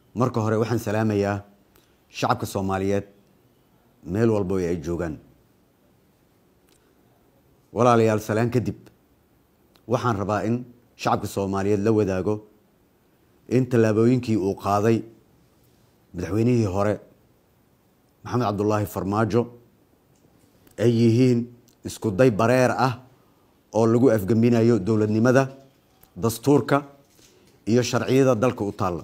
marka hore waxaan salaamayaa shacabka soomaaliyeed meel walba ay joogaan walaalayaal salaan kadib waxaan rabaa in shacabka soomaaliyeed la wadaago in tallaabooyinkii uu qaaday madaxweynihii hore maxamed cabdulaahi farmaajo ay yihiin isku day bareer ah oo lagu afgembinayo dowladnimada dastuurka iyo sharciyada dalka u taalla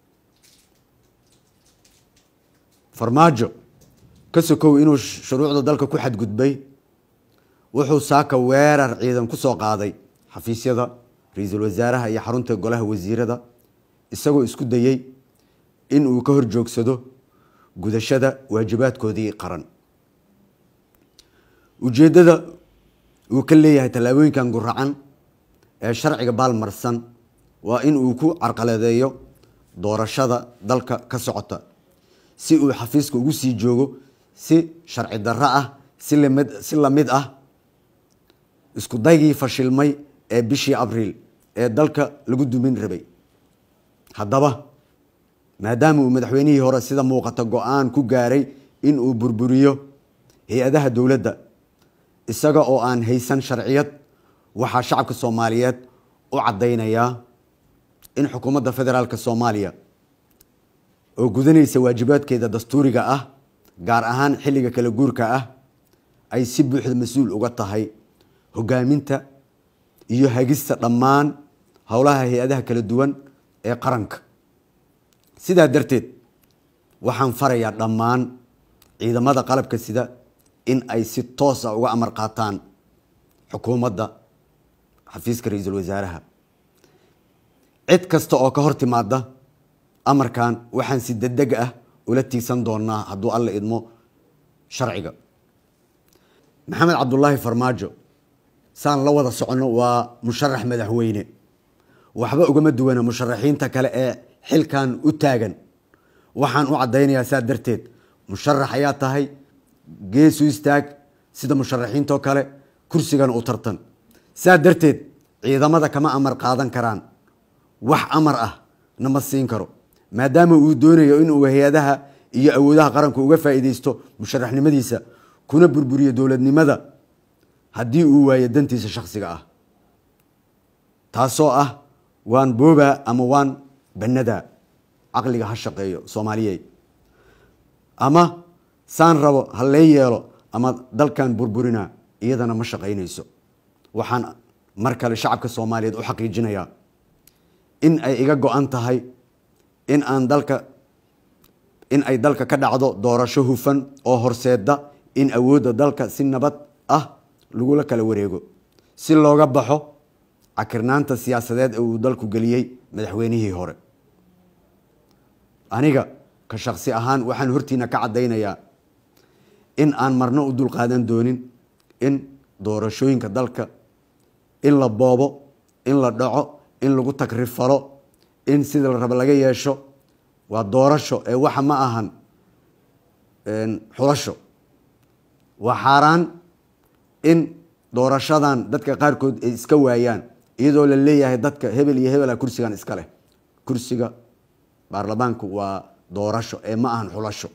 farmaajo ka sokow inuu shuruucda dalka ku xadgudbay wuxuu saaka weerar ciidan ku soo qaaday xafiisyada ra-iisul wasaaraha iyo xarunta golaha wasiirada isagoo isku dayey in uu ka hor joogsado gudashada waajibaadkoodii qaran ujeeddada uu ka leeyahay tallaabooyinkan guracan ee sharciga baalmarsan waa in uu ku carqaladeeyo doorashada dalka ka socota si uu xafiiska ugu sii joogo si sharci darro ah si lamid si lamid ah isku daygii fashilmay ee bishii abriil ee dalka lagu dumin rabay haddaba maadaama uu madaxweynihii hore sida muuqata go-aan ku gaaray in uu burburiyo hay-adaha dowladda isaga oo aan haysan sharciyad waxaa shacabka soomaaliyeed u caddaynayaa in xukuumadda federaalk soomaaliya oo gudanaysa waajibaadkeeda dastuuriga ah gaar ahaan xilliga kala guurka ah ay si buuxda mas-uul uga tahay hogaaminta iyo hagista dhammaan howlaha hay-adaha kala duwan ee qaranka sidaa darteed waxaan farayaa dhammaan ciidamada qalabka sida in ay si toos a uga amar qaataan xukuumadda xafiiska ra-iisul wasaaraha cid kasta oo ka hor timaada amarkan waxaan si degdeg ah ula tiigsan doonaa hadduu alla idmo sharciga maxamed cabdulaahi farmaajo saan la wada soconno waa musharax madaxweyne waxba ugama duwana musharaxiinta kale ee xilkan u taagan waxaan u caddaynayaa saa darteed musharax ayaa tahay geesu istaag sida musharaxiintoo kale kursigana u tartan saa darteed ciidamada kama amar qaadan karaan wax amar ah nama siin karo maadaama uu doonayo inuu hay-adaha iyo awoodaha qaranku uga faa'iideysto musharaxnimadiisa kuna burburiyo dowladnimada haddii uu waayo dantiisa shakhsiga ah taasoo ah waan boobaa ama waan bannadaa caqliga ha shaqeeyo soomaaliyeed ama saan rabo ha lee yeelo ama dalkan burburinaa iyadana ma shaqaynayso waxaan mar kale shacabka soomaaliyeed u xaqiijinayaa in ay iga go-an tahay in aan dalka in ay dalka ka dhacdo doorasho hufan oo horseeda in awoodda dalka si nabad ah lagula kala wareego si looga baxo cakirnaanta siyaasadeed ee uu dalku geliyey madaxweynihii hore aniga ka shaksi ahaan waxaan hortiina ka caddaynayaa in aan marno u dulqaadan doonin in doorashooyinka dalka in la boobo in la dhaco in lagu tagrifalo in sida la rabo laga yeesho waa doorasho ee waxa ma ahan xulasho waa xaaraan in doorashadan dadka qaarkood ay iska waayaan iyadoo la leeyahay dadka hebel iyo hebela kursigan iska leh kursiga baarlamaanku waa doorasho ee ma ahan xulasho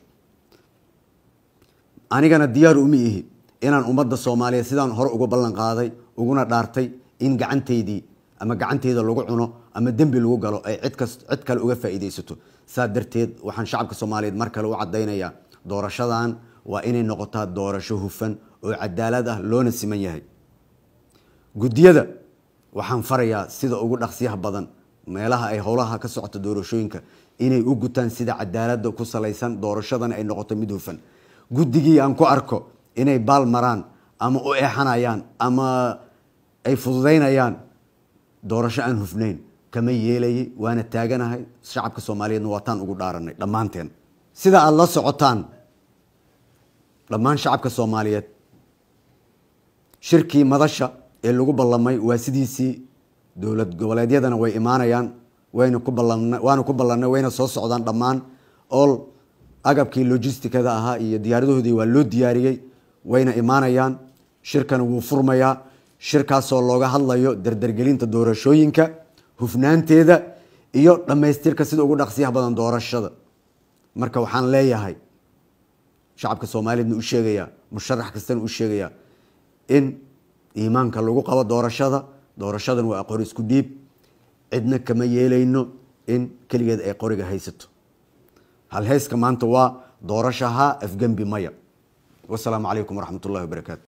anigana diyaar uma ihi inaan ummadda soomaaliyeed sidaan hore uga ballan qaaday uguna dhaartay in gacanteydii ama gacanteyda lagu cuno ama dembi lagu galo ay cidkas cid kale uga faa'iideysato saa darteed waxaan shacabka soomaaliyeed mar kale u caddaynayaa doorashadan waa inay noqotaa doorasho hufan oo cadaalad ah loona siman yahay guddiyada waxaan farayaa sida ugu dhaqsiyaha badan meelaha ay howlaha ka socota doorashooyinka inay u gutaan sida cadaalada ku salaysan doorashadana ay noqoto mid hufan guddigii aan ku arko inay baal maraan ama u eexanayaan ama ay fududaynayaan doorasho aan hufnayn kama yeelayay waana taaganahay shacabka soomaaliyeedna waataan ugu dhaaranay dhammaanteen sida aada la socotaan dhammaan shacabka soomaaliyeed shirkii madasha ee lagu ballamay waa sidiisii dowlad goboleedyadana way imaanayaan wayna ku ballan waana ku ballanay wayna soo socdaan dhammaan all agabkii logisticada ahaa iyo diyaaradahoodii waa loo diyaariyey wayna imaanayaan shirkana wuu furmayaa shirkaasoo looga hadlayo dardargelinta doorashooyinka hufnaanteeda iyo dhammaystirka sida ugu dhaqsiyaha badan doorashada marka waxaan leeyahay shacabka soomaaliyeedna u sheegayaa musharax kastana u sheegayaa in iimaanka lagu qabo doorashada doorashadan waa qori isku dhiib cidna kama yeelayno in keligeed ay qoriga haysato halheyska maanta waa doorashaha afgembi maya wasalaamu calaykum waraxmat ullahi wabarakaatu